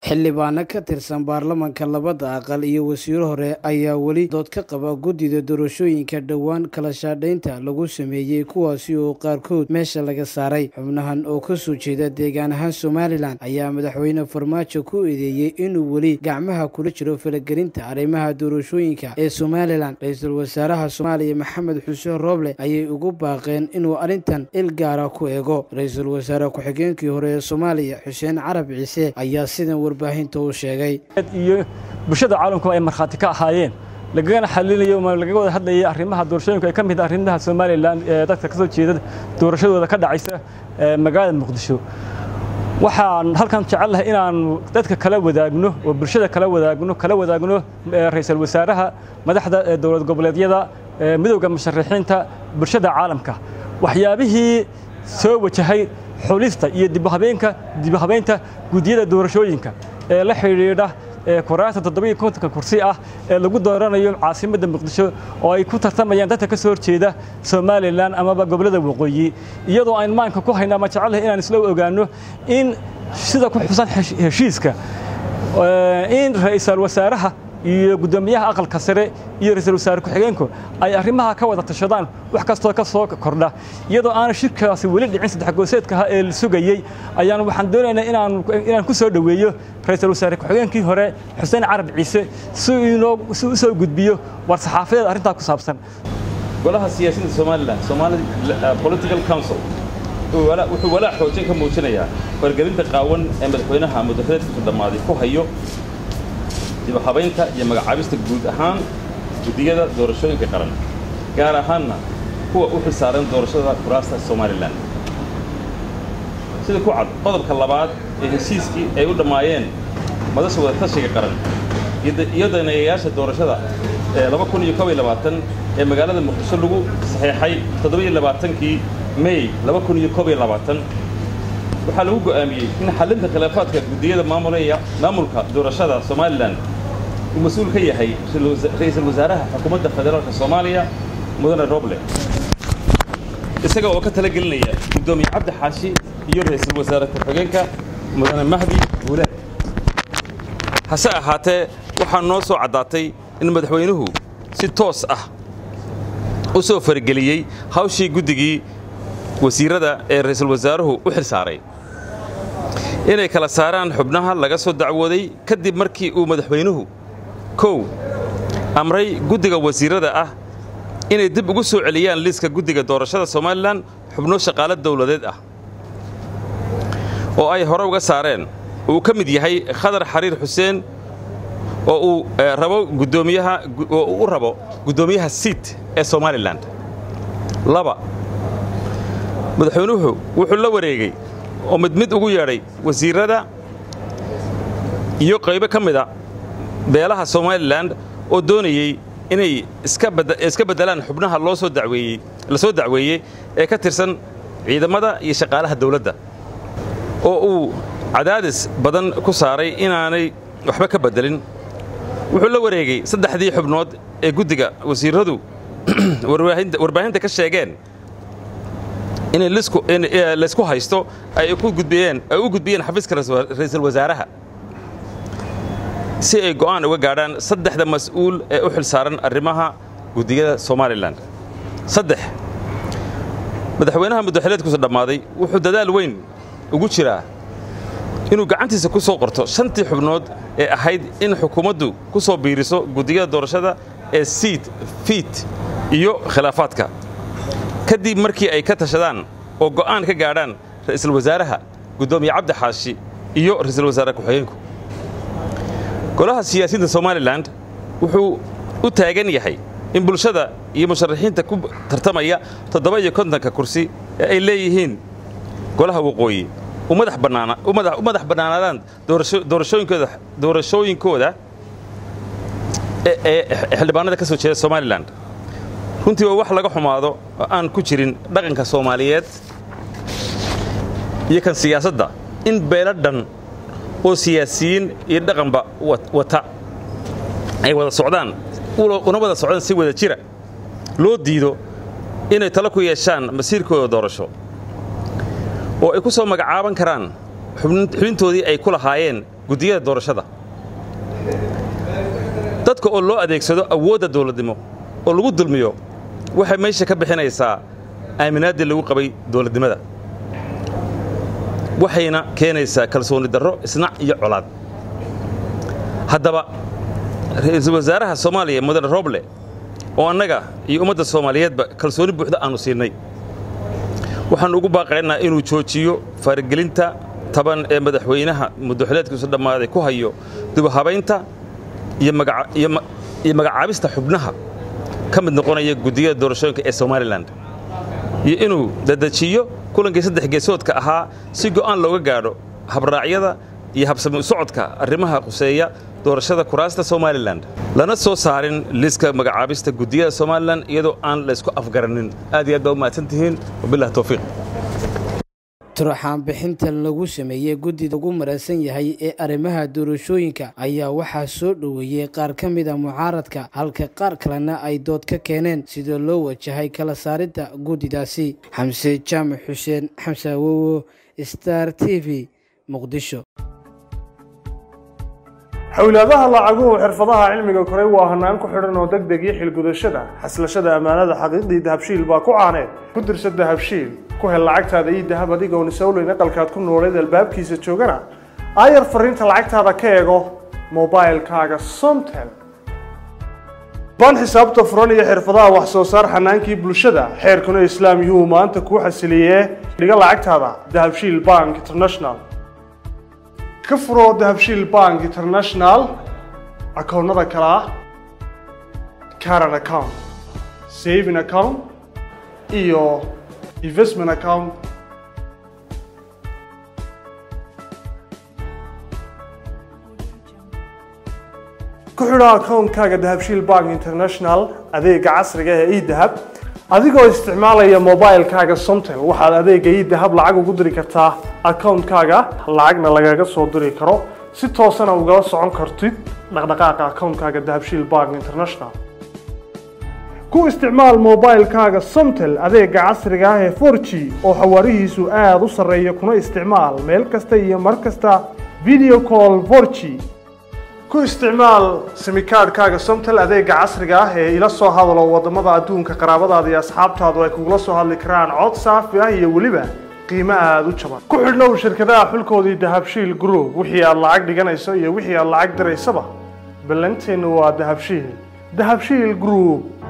xildhibaano ka tirsan baarlamanka labada aqal iyo wasiiro hore ayaa weli dood ka qaba guddida doorashooyinka dhowaan kala shaadhaynta lagu sameeyey kuwaasi oo qaarkood meesha laga saaray xubnahan oo ka soo jeeda deegaan ahaan somalilan ayaa madaxweyne farmaajo ku eedeeyey inuu weli gacmaha kula jiro falagelinta arrimaha doorashooyinka ee somalilan ra-iisul wasaaraha soomaaliya maxamed xuseen rooble ayay ugu baaqeen inuu arrintan il gaara ku eego ra-iisul wasaare ku-xigeenkii hore ee soomaaliya xuseen carab ciise ayaa sidan warbaahinta u sheegay iyo bulshada caalamku ay markhaati ka ahaayeen lagagana xalinayo lagaga wada hadlayay arrimaha doorashooyinku ay ka mid arrimaha somalilan ee dadka ka soo jeeda doorashadooda ka dhacaysa magaalada muqdisho waxaan halkan jecelnahay inaan dadka kala wadaagno oo bulshada kala wadaagno kala wadaagno ra-iisul wasaaraha madaxda dowlad goboleedyada midowda musharaxiinta bulshada caalamka waxyaabihii soo wajahay xulista iyo dibhabeenka dibhabeynta guddiyada doorashooyinka ee la xidhiidha kuraasta toddobiyo kontonka kursi ah ee lagu dooranayo caasimadda muqdisho oo ay ku tartamayaan dadka ka soo horjeeda somalilan amaba gobollada waqooyi iyadoo aan maanka ku hayna ama jecelnahay inaan isla ogaanno in sida ku xusan heshiiska in ra'iisul wasaaraha iyo guddoomiyaha aqalka sare iyo ra-iisul wasaare ku-xigeenku ay arrimaha ka wada tashadaan wax kastoo ka soo kordha iyadoo aana shirkaasi weli dhicin saddex gooseedkaha ee la sugayey ayaan waxaan doonaynaa inaan inaan ku soo dhoweeyo ra-iisul wasaare ku-xigeenkii hore xuseen carab ciise si inoo si u soo gudbiyo war saxaafadeed arrintaa ku saabsan golaha siyaasadda somalilan somali political council wuxuu walaac xoojin ka muujinayaa wargelinta qaawan ee madaxweynaha muddaxuleedkiisu dhammaaday ku hayo dibahabaynta iyo magacaabista guud ahaan guddiyada doorashooyinka qaran gaar ahaanna kuwa u xilsaaran doorashada kuraasta somalilan sida ku cad qodobka labaad ee heshiiskii ay u dhammaayeen madasha wadatashiga qaran iyo daneeyayaasha doorashada ee ee magaalada muqdisho lagu saxeexay kii mey waxaa lagu go'aamiyey in xallinta khilaafaadka guddiyada maamulka doorashada somalilan uu mas-uul ka yahay ra'iisul wasaaraha xukuumadda federaalka soomaaliya mudane roble isaga oo ka talagelinaya guddoomiye cabdi xaashi iyo ra'iisul wasaare ku-xigeenka mudane mahdi guule hase ahaatee waxaa noo soo caddaatay in madaxweynuhu si toos ah u soo farageliyey hawshii guddigii wasiirada ee ra'iisul wasaaruhu u xil saaray inay kala saaraan xubnaha laga soo dacwooday kadib markii uu madaxweynuhu kow amray guddiga wasiirada ah inay dib ugu soo celiyaan liiska guddiga doorashada somalilan xubno shaqaalo dawladeed ah oo ay hore uga saareen uu ka mid yahay khadar xariir xuseen oo uu rabo guddoomiyaha oo uu u rabo guddoomiyaha siit ee somalilan laba madaxweynuhu wuxuu la wareegay oo mid mid ugu yeedhay wasiirrada iyo qaybo ka mida beelaha somalilan oo doonayey inay iska beddelaan xubnaha loo soo daweeyey la soo dacweeyey ee ka tirsan ciidamada iyo shaqaalaha dawladda oo uu cadaadis badan ku saaray inaanay waxba ka beddelin wuxuu la wareegay saddexdii xubnood ee guddiga wasiirradu warbaahinta ka sheegeen inay laysku haysto ay u gudbiyeen xafiiska ra'iisul wasaaraha si ay go'aan uga gaadhaan saddexda mas'uul ee u xil saaran arrimaha guddiyada somalilan saddex madaxweynaha muddaxileedkuusa dhammaaday wuxuu dadaal weyn ugu jiraa inuu gacantiisa ku soo qorto shantii xubnood ee ahayd in xukuumaddu ku soo biiriso guddiyada doorashada ee siid fiit iyo khilaafaadka kadib markii ay ka tashadaan oo go'aan ka gaadhaan ra'iisul wasaaraha guddoomiye cabdi xaashi iyo ra'iisul wasaare ku-xigeenku golaha siyaasiyiinta somalilan wuxuu u taagan yahay in bulshada iyo musharaxiinta ku tartamaya toddoba iyo kontonka kursi ee ay leeyihiin golaha waqooyi u madax bannaanaadaan doorashooyinkooda ee xildhibaanada ka soo jeeda somalilan runtii waa wax laga xumaado oo aan ku jirin dhaqanka soomaaliyeed iyo kan siyaasadda in beelo dhan oo siyaasiyiin iyo dhaqanba wata ay wada socdaan una wada socdaan si wada jira loo diido inay talo ku yeeshaan masiirkooda doorasho oo ay ku soo magacaaban karaan xubintoodii ay ku lahaayeen guddiyada doorashada dadka oo loo adeegsado awoodda dawladnimo oo lagu dulmiyo waxay meesha ka bixinaysaa aaminaaddii lagu qabay dawladnimada waxayna keenaysaa kalsooni darro isnac iyo colaad haddaba ra'iisul wasaaraha soomaaliya mudane roble oo annaga iyo ummadda soomaaliyeedba kalsooni buuxda aannu siinay waxaannu ugu baaqaynaa inuu joojiyo faaragelinta taban ee madaxweynaha muddaxileedkiisu dhammaaday ku hayo dubahabaynta iyo magacaabista xubnaha ka mid noqonaya guddiyada doorashooyinka ee somalilan iyo inuu dadajiyo kulankii saddex geesoodka ahaa si go'aan looga gaadho habraacyada iyo habsami u socodka arrimaha khuseeya doorashada kuraasta somalilan lana soo saarin liiska magacaabista guddiyada somalilan iyadoo aan laysku afgaranin aad iyo aad baa u mahadsan tihiin wabilah towfiiq turxaan bixintan lagu sameeyey guddida ugu maraysan yahay ee arrimaha doorashooyinka ayaa waxaa soo dhoweeyey qaar ka mid a mucaaradka halka qaar kalena ay dood ka keeneen sida loo wajahay kala saaridda guddidaasi xamse jaamac xuseen xamse awowo star t v muqdisho xowlaadaha lacaguhu xirfadaha cilmiga koray waa hanaan ku xidhan oo deg deg iyo xilgudashada xaslashada ammaanada xaqiiqdii dahabshiil baa ku caaneed ku dirsa dahabshiil ku hel lacagtaada ii dahab adigoon isowleyn aqalkaad ku nooleed albaabkiisa joogana aayar fariinta lacagtaada ka eego mobailkaaga somtel baan xisaabta furan iyo xirfadaha wax soo saar xanaankii bulshada xeerkuna islaam yuu maanta kuu xasiliyee dhiga lacagtaada dahabshiil bank international ka furo dahabshiil bank international akoonnada kale ah caran account saving account iyo investment account ku xidho akoonkaaga dahabshiil bank international adeega casriga ee edahab adigoo isticmaalaya mobilkaaga somtel waxaad adeega edahab lacag ugu diri kartaa akoonkaaga lacagna lagaga soo diri karo si toosana ugala socon kartid dhaqdhaqaaqa akoonkaaga dahabshiil bank international ku isticmaal mobilkaaga somtel adeega casriga ah ee 4g oo xawaarihiisu aada u sarreeya kuna isticmaal meel kasta iyo mar kasta video call 4g ku isticmaal simikaadhkaaga somtel adeega casriga ah ee ila soo hadalo waddamada adduunka qaraabadaada iyo asxaabtaadu ay kugula soo hadli karaan cod saafi ah iyo weliba qiimo aada u jaban ku xidhnow shirkadaha xulkoodii dahabshiil group wixii aad lacag dhiganayso iyo wixii aad lacag diraysaba ballanteennu waa dahabshiil dahabshiil group